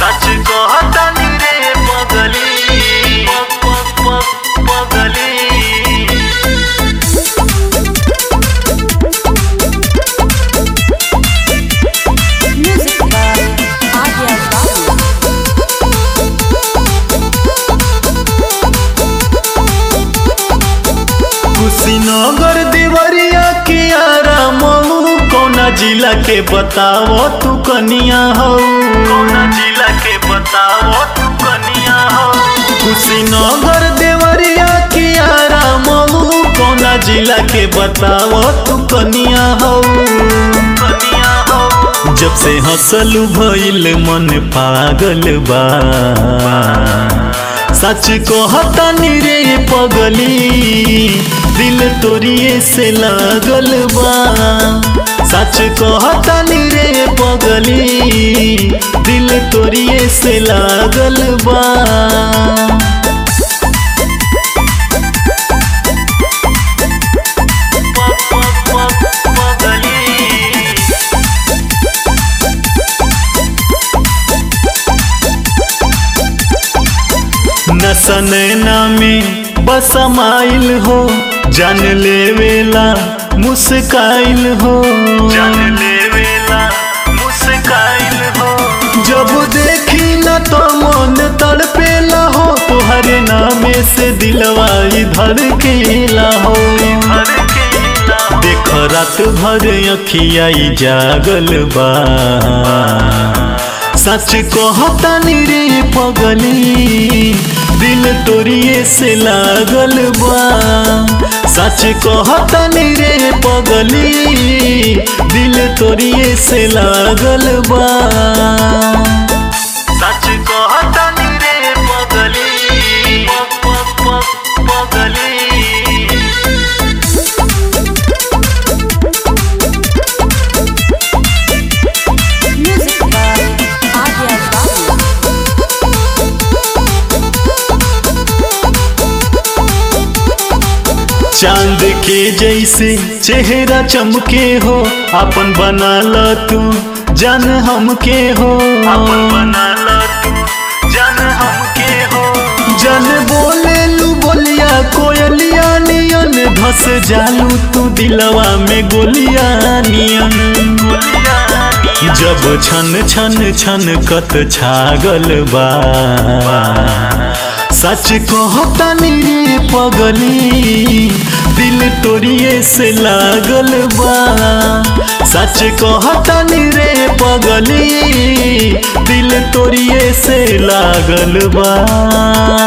सच कहतानी रे पगली प- प- प- पगली Music by Adya Babu. Kushinagar Deoria के आराम कौना जिला के बताओ तू कनिया हो कौना जिला के बताओ तू कनिया हो कुशीनगर देवरिया के आराम कौना जिला के बताओ तू कनिया हो कनिया हो जब से हंसलू भइल मन पागल बा सच कहतानी रे पगली दिल तोरिए से लागल बा सच कहतानी रे पगली दिल तोरिए से लागल बा नसनैना में बसमाइल हो जान लेवेला मुस्काइल हो जान लेवेला मुस्काइल हो जब देखी न तो मन तड़पेला हो तुहरे नामे से दिलवा इधर केला हो देख रात भर अखियाई जागल बा सच कहतानी रे पगली दिल तोरिए से लागल बा सच कहतानी रे पगली दिल तोरिए से लागल बा सच कहतानी रे पगली प- प- प- पगली Music by Adya Babu. चांद के जैसे चेहरा चमके हो अपन बना ल तू जान हमके हो अपन बना ल तू जान हमके हो जन बोले लू बोलिया कोयलिया नियन धस जालू तू दिलवा में गोलिया नियन जब छन छन छन कत छागल बा सच कहतानी रे पगली दिल तोरिए से लागल बा सच कहतानी रे पगली दिल तोरिए से लागल बा